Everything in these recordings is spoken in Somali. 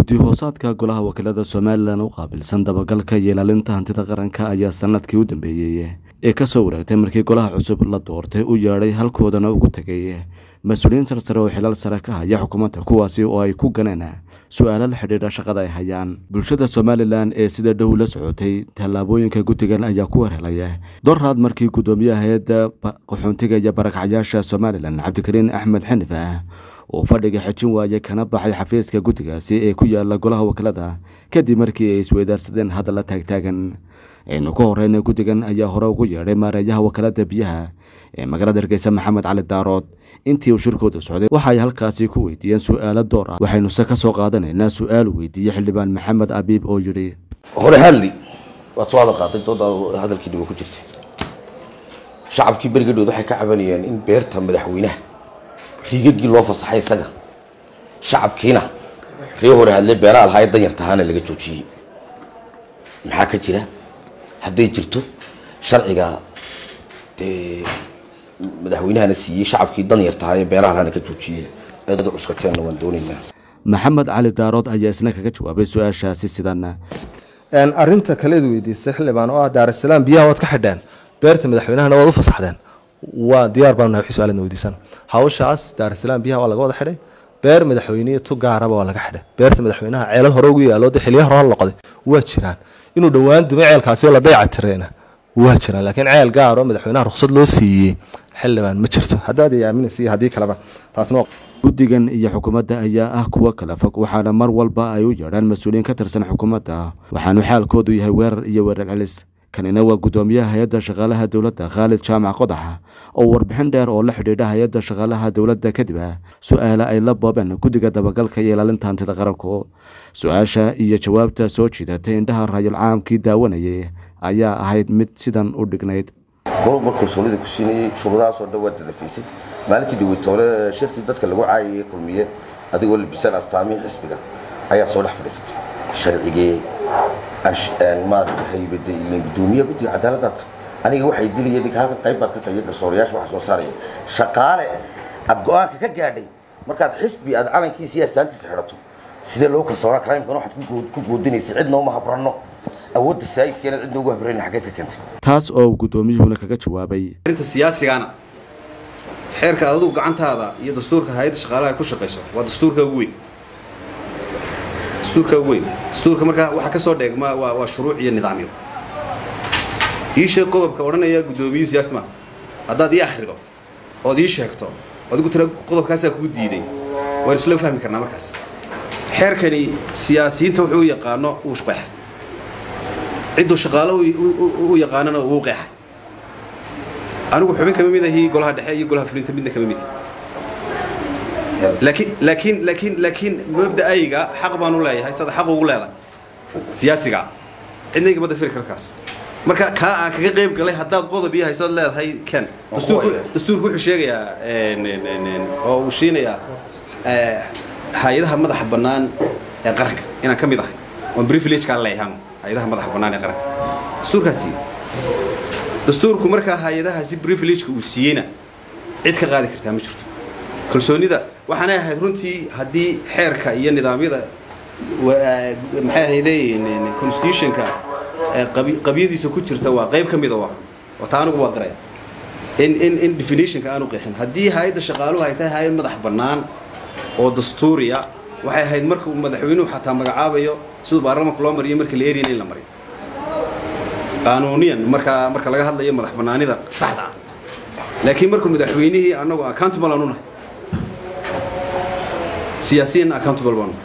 guddi hoosaadka golaha wakiilada somalilan u qaabilsan dabagalka iyo ilaalinta hantida qaranka ayaa sanadkii u dambeeyey ee kasoo wareegtay markii golaha cusub la doortay u yeedhay halkoodana ugu tegay mas-uuliyiin sarsare oo xilaal sare ka haya xukuumadda kuwaasi oo ay ku ganeen su-aalo la xidhiidha shaqada ay hayaan bulshada somalilan ee sida dhow la socotay tallaabooyinka guddigan ayaa ku warhelaya doraad markii guddoomiyaha hay-adda qaxoontiga iyo barakacyaasha somalilan cabdikariin axmed xanif ah uu fadhiga xejin waayay kana baxay xafiiska guddigaasi ee ku yaala golaha wakiilada kadib markii ay isweydaarsadeen hadalla taagtaagan aynu ka horeyna guddigan ayaa hore ugu yeedhay maareeyaha wakaalada biyaha ee magaalada hargeysa maxamed cali daarood intii uu shirkooda socday waxa ay halkaasi ku weydiiyeen su-aalo door ah waxaynuse ka soo qaadanaynaa su-aal weydiiyey xildhibaan maxamed abiib oo yidhi hore hadli waad soo hadal qaatay dooda hadalkii dhibo ku jirtay shacabkii berigadhood waxay ka cabanayeen in beerta madaxweynaha riigagii loo fasaxay isaga shacabkiina ree hore hadle beeraha lahaa ee danyartahaana laga joojiyey maxaa ka jira hadday jirto sharciga dee madaxweynahana siiyey shacabkii danyartahaa ee beeraha lahaana ka joojiyey eedada cuskateenna waan doonaynaa maxamed cali daarood ayaa isna kaga jawaabay su-aashaasi sidan arinta kaleed weydiistay xildhibaan oo ah daarasalaam biyaha waad ka xidheen beerta madaxweynahana waad u fasaxdeen waa diyaar baan nahay su-aalna weydiisan hawshaas daarasalaam biyaha waa laga wada xidhay beer madaxweyne tu gaaraba waa laga xidhay beerta madaxweynaha ceelal hore ugu yaalo de xiliya hore loqday waa jiraan inuu dhowaan dumay ceelkaasi oo la dayca tireena waa jiraan laakiin ceel gaar oo madaxweynaha ruqsad loo siiyey xildhibaan ma jirto haddaad ay aaminaysa haddii kaleba taasna guddigan iyo xukuumadda ayaa ah kuwo kala fog waxaana mar walba ay u yeedhaan mas-uuliyiin ka tirsan xukuumadda waxaanu xaalkoodu yahay weerar iyo weerar celis kanina waa guddoomiyaha hay-adda shaqaalaha dowladda khaalid jaamac qodax oo warbixin dheer oo la xidhiidha hay-adda shaqaalaha dowladda kadib ah su-aale ay la boobeen guddiga dabagalka iyo ilaalinta hantida qaranku su-aasha iyo jawaabta soo jiidatay indhaha raayul caamkii daawanayay ayaa ahayd mid sidan u dhignayd gobolba kalsoonida ku siinayey shuruudahaasoo dhan waa dadafaysay maalintii dhaweytoole shirkii dadka lagu caayayay kulmiye adigoo labisaan astaamihii xisbiga ayaa soo dhex fadhiisatay sharcigee maarata haybada iyo gudoomiyaha guddiga cadaaladda ta aniga waxay dilaya ninka halkan qayb baad ka tahay garsoorayaasha waxa soo saaraya shaqaale aad go-aanka ka gaadhay markaad xisbi aad calankiisa iyo astaantiisa xidhato sidee loo kalsoonaa crimkan waxaad ku goodinaysa cidna uma habranno awoodda saayidkeena cidna ugu habrayna xaggeed ka keentay taas oo guddoomiyuhuna kaga jawaabay arrinta siyaasigana xeerka adigu gacantaada iyo dastuurka hay-adda shaqaalaha ku shaqayso waa dastuurka ugu weyn dastuurka ugu weyn dastuurka markaa waxaa ka soo dheegma waa waa shuruuc iyo nidaamyo ii sheeg qodobka odhanaya guddoomiyuhu siyaasi maaha haddaad ii akhrido ood ii sheegto adigu tira qodobkaasaa kugu diiday waan isla fahmi karnaa markaas xeerkani siyaasiyiinta wuxuu u yaqaano wuu shqeexay cidduu shaqaalo u yaqaanana wuu qeexay anigu xubin kama mid ahi golaha dhexe iyo golaha fulinta midna kama mid laakiin laakiin laakiin laakiin mabda'ayga xaq baan u leeyahay sada xaq ugu leedahay siyaasiga cidna igama dafiri karkaas marka kaa aan kaga qayb galay haddaad qodob iyo haysood leedahay ken dastuurku dastuurku wuxuu sheegayaa oo uu shiinayaa hay-adaha madaxa bannaan ee qaranka inaan ka mid ahay oon privilegekaa leeyahan hay-adaha madaxa bannaan ee qaranka dastuurkaasi dastuurku markaa hay-adahaasi privilegeka uu siiyeyna cid ka qaadi kartaa ma jirto kalsoonida waxaanay ahayd runtii haddii xeerka iyo nidaamyada maxay ahayde constitutionka qabyadiisa ku jirta waa qayb ka mida waa oo taa anigu waa qiraya in in in definitionka aanu qeexin haddii hay-adda shaqaaluhu ay tahay hay-ad madax bannaan oo dastuuriya waxay ahayd marka uu madaxweynuhu xataa magacaabayo siduu baarlamanka loo mariyo marka la eriyana in la mariyo qaanuuniyan markaa marka laga hadlayo madax bannaanida saxda ah laakiin markuu madaxweynihii annagu accountable aanu nahay siyaasiyan accountable baanu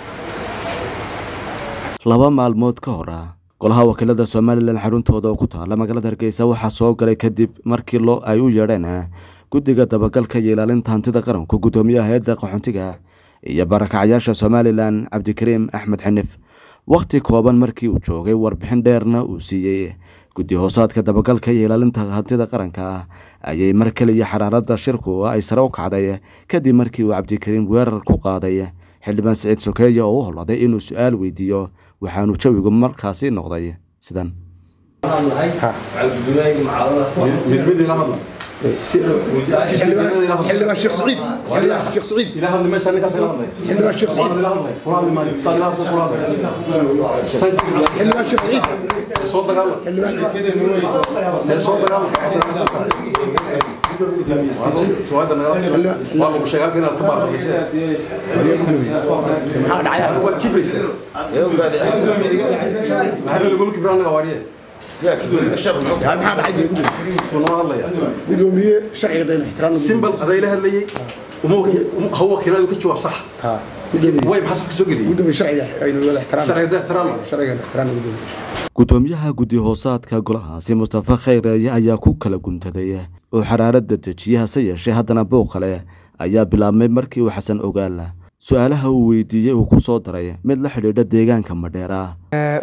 laba maalmood ka hor ah golaha wakiilada somalilan xaruntooda oo ku taala magaalada hargeysa waxaa soo galay kadib markii loo ay u yeedheen guddiga dabagalka iyo ilaalinta hantida qaranku guddoomiyaha hay-adda qaxoontiga iyo barakacyaasha somalilan cabdikariim axmed xinif wakhti kooban markii uu joogay warbixin dheerna uu siiyey guddi hoosaadka dabagalka iyo ilaalinta hantida qaranka ayay mar keliya xaraaradda shirku ay sare u kacday kadib markii uu cabdikariim weerar ku qaaday xildhibaan siciid sokeeye oo u holladay inuu su-aal weydiiyo waxaanu jawigu markaasi noqday sidan xildhibaan sheekh saciid xildhibaan sheekh saciid xildhibaan sheekh saciid xildhibaan sheekh saciid maxaa dhacay gudoomiye sharciga dayna ixtiraam simbal adayla hadlayay ha wakiiladu ka jawaab sax way maxaa safka soo geliyay gudoomiye sharciga aynu wada ixtiraam sharciga ixtiraam sharciga ixtiraam gudoomiye gudoomiyaha guddi hoosaadka golahaasi mustafa khayreeye ayaa ku kala guntaday oo xaraarada dejiye hase yeeshee haddana booq kale ayaa bilaabmay markii uu xasan ogaala su-aalaha uu weydiiyey uu ku soo daray mid la xidhiidha deegaanka madheera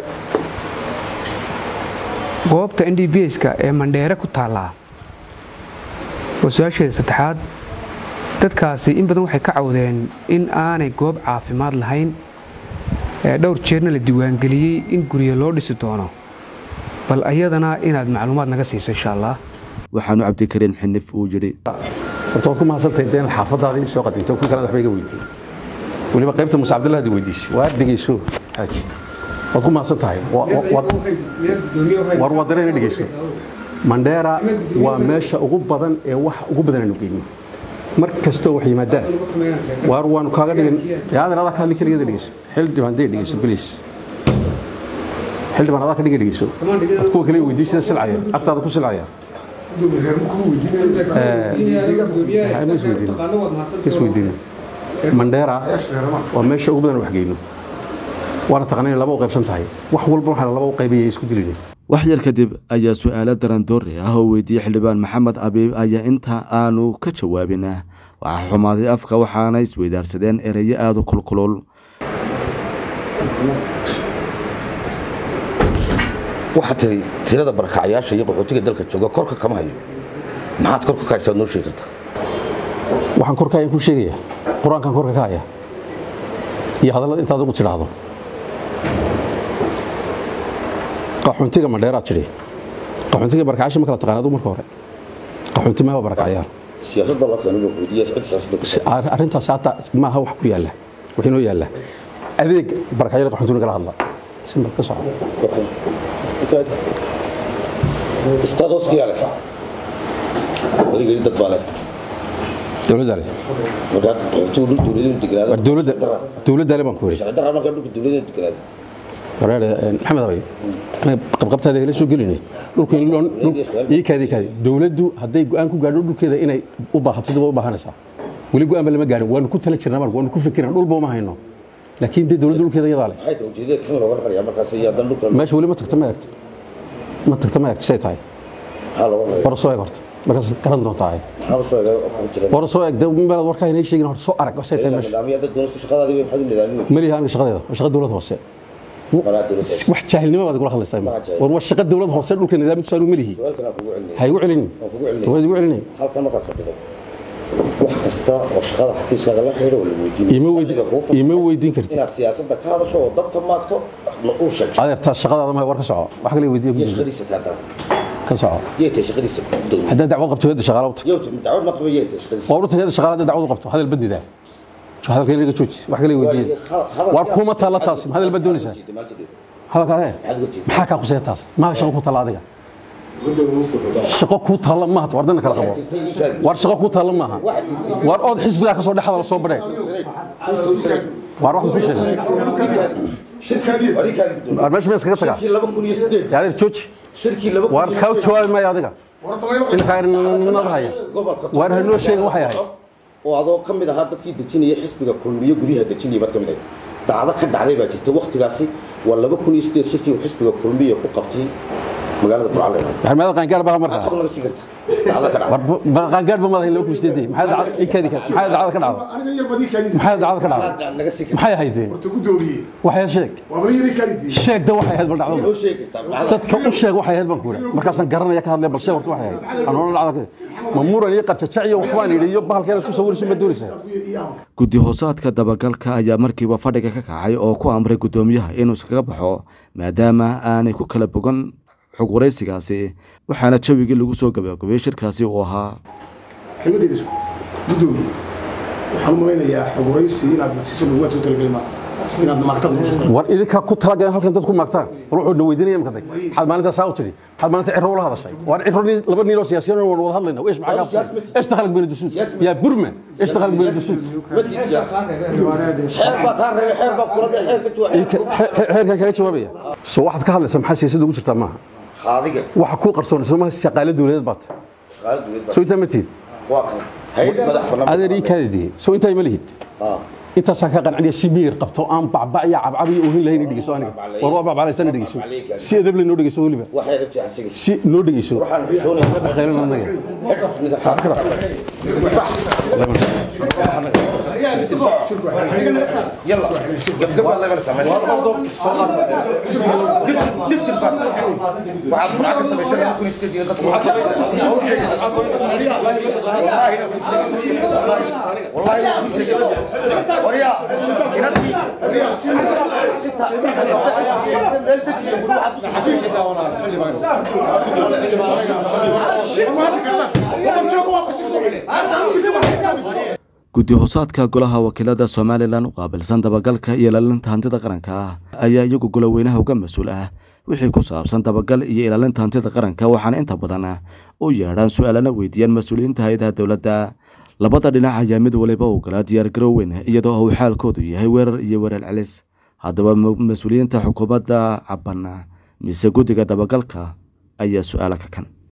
goobta n d b ska ee mandheere ku taallaa waa su-aasheeda saddexaad dadkaasi in badan waxay ka cawdeen in aanay goob caafimaad lahayn ee dhowr jeerna la diiwaangeliyey in guryo loo dhisi doono bal ayadana inaad macluumaad naga siiso insha allah waxaanu cabdikariin xinif uu yidhi horta waad ku mahadsantahay deen xaafadaadii soo qadinto kun kalena waxba iga weydiin weliba qaybta muuse cabdillah hadi weydiisay waa dhegeyso xaaji waad ku mahadsan tahay war waa dareen dhegeyso mandheera waa meesha ugu badan ee wax ugu badan aanu geyno mar kastoo wax yimaadaan waar waanu kaaga dhigin yaadan adaa ka hadli keligeeda dhegeyso xildhibaan dee dhegeyso bilis xildhibaan adaa ka dhiga dhegeyso ad kuwa kale weydiin sida silcaya agtaada ku silcaya isweydiin mandheera waa meesha ugu badan wax geyno waana taqana inay laba u qaybsan tahay wax walba waxaana laba u qaybaya isku dilina wax yar kadib ayaa su-aalo darandoori ah oo weydiiyey xildhibaan maxamed abiib ayaa inta aanu ka jawaabin waxaa xumaaday afka waxaana isweydaarsadeen ereyo aada u kulkulul waxaa tiri tirada barakacayaasha iyo qaxootiga dalka jooga korka kama hayo maxaad korka ka haysaad noo sheegi kartaa waxaan korka ayaan kuu sheegaya qur-aankan korka ka haya iyo hadallada intaad ugu tidhaahdo qaxoontiga madheeraad tidhi qaxoontiga barakacayaasha ma kala taqaan adigu marka hore qaxoonti meeba barakacayaan siyaasad baa la keenay weydiiya socod siyaasad arrintaas hata maaha wax ku yaalla wax inoo yaalla adeeg barakacayaal qaxoontiga kala hadla simbal ka soco istaadoskiyaa leh odigeli dad baa leh dowladda leh markaa qaxootigu dhul dowladeenu degnaado war dowladda dowladda leh baan ku yidhi sharci darraa markaa dhulka dowladeenu degnaado wareer maxamed abay anaga qabqabtaada igala soo gelinay dhulku in loo ii kaadi kaadi dowladdu hadday go'aan ku gaadho dhulkeeda inay u baahato dib u baahanaysaa weli go'aan ba lama gaadhin waanu ku tala jirnaa marka waanu ku fikirnaa dhulba uma hayno laakiin dee dowladda dhulkeeda iyadaa leh maxay tahay ujeedada kan looga rarayaa markaas iyo haddana dhulka meesha weli ma tagta ma eegta ma tagta ma eegta say tahay maxaa looga raraya war soo eeg horta markaas garan doontaa maxaa soo eega kugu jira war soo eeg dee meelaad warkaa inay sheegin horta soo arag say tahay meesha nidaamyo dad doonayso shaqadaadii way maxaad u nidaaminaysaa maliha aniga shaqadeeda waa shaqa dowlad hoose qalaa dowladda wax jaahilnimo baad igula hadlaysaa jaahil. war waa shaqa dowlad hoose dhulka nidaamkiisu aanu malihi su'aalkan aan kugu celinaya ha igu celinin waan kugu celinaya waad igu celinin halkan markaad fadhido wax kasta oo shaqada xafiiskaaga la xidhiidha waa la weydiinaya Ima weydi- Adiga kuu fasaxay ima weydiin kartid. inaad siyaasadda ka hadasho oo dadka maagto ma uu sheegto adeertaa shaqadaada mahay war ka soco wax kale weydiiya iyo ku shaqadiisa taataa ka soco yay tahay shaqadiisa dowladda haddaad dacwad qabto heedda shaqaala u tag yow dacwad ma qaba yay tahay shaqadiisa waa urta heedda shaqaala haddaad dacwad u qabto hadal bandidaa hadalka inaga jooji wax kale weydiiya war kuma taalla taas ma hadal baad doonaysaa hadalka adee maxaa kaa quseeya taas maa shaqo ku taalla adiga shaqo kuu taalla maaha war dana kala qabo war shaqo kuu taalla maaha war ood xisbigaa ka soo dhexda la soo badhee war waxaan ku sheegay war meesha ma iskaga tagaa dee adeer jooji war kaa jawaabi maayo adiga inakaarnimada haya war hanoo sheegin waxay ahayd oo adoo ka mid ahaa dadkii dejinaya xisbiga kulmiyo guryaha dejinaya baad ka mid ahayd dhacdo ka dhacday baa jirta waktigaasi waa laba kun iyo sideed shirkii uu xisbiga kulmiyo ku qabtay magaalada burcale harmeeda qaangaar baa markaa xog naga sii karta dhacdo ka dhacday war qaangaar ba madahay loo kusteedey maxay dhacday ii kaadi kaadi maxay dhacday ka dhacday aniga yar badii kaadi maxay dhacday ka dhacday naga sii karta maxay ahayd horta gudoomiye waxay sheeg waa bal yari kaadi sheeg da waxay ahayd bal noo dhacdo sheegi kartaa dhacdo dadka u sheeg waxay ahayd baan ku yidhi markaasaan garanaya ka hadlay bal sheeg horta waxay ahayd anoona dhacda ma muran iyo qarjajac iyo waxbaan yidhi iyo bahalkeena isku sawirayso ma doonaysaa guddi hoosaadka dabagalka ayaa markiiba fadhiga ka kacay oo ku amray guddoomiyaha inuu iskaga baxo maadaama aanay ku kala bogan xog waraysigaasi waxaana jawigii lagu soo gabagabeeyey shirkaasi uu ahaa kelmadeyda gudoomiye waxaan u malaynayaa xog waraysi inaad nasiiso lagu soo talagelay maanta inaad maagtada noo soo talagelay war idinkaa ku talagaleen halkan dad ku maagtaan war wuxuu na weydiinaya imkaday maxaad maalintaa saa u tidhi maxaad maalinta cirro ula hadashay war cirro nin- laba nin oo siyaasiyan waan wada hadlayna weesh maxaa kaa furay ايش دخلك بين الدسوس يا برما ايش دخلك بين الدسوس xeerkan kaga jawaabaya soo waxaad ka hadlaysaa maxaa siyaasadda ugu jirtaa maaha qaadiga waxa kuu qarsoon soo maaha shaqaale dowladeed baad shaqaale dowladda soo intaa ma tihid waa kan hay'ad madax bannaan adeer ii kaadidii soo intaa ma lihid intaasaan ka qanciniya si miyir qabto aan bacbac iyo cabcab iyo ohin lahayn dhegeyso aniga war waa bacbaclaysana dhegeyso si edab le noo dhegeyso weliba waxay rabtay asiga si noo dhegeyso waxaan xishoonaya qaylan anaga يلا قبل لا يغلس عمل دب دب تلفات وعاد معك سبيشال ممكن يستدي والله والله وريا guddi hoosaadka golaha wakiilada somalilan u qaabilsan dabagalka iyo ilaalinta hantida qaranka ah ayaa iyagu goloweynaha uga mas-uul ah wixii ku saabsan dabagal iyo ilaalinta hantida qaranka waxaana inta badan u yeedhaan su-aalana weydiiyaan mas-uuliyiinta hay-adaha dowladda labada dhinac ayaa mid waliba u galaa diyaargarow weyn iyadoo uu xaalkoodu yahay weerar iyo weerar celis haddaba mas-uuliyiinta xukuumadda caban mise guddiga dabagalka ayaa su-aala ka kan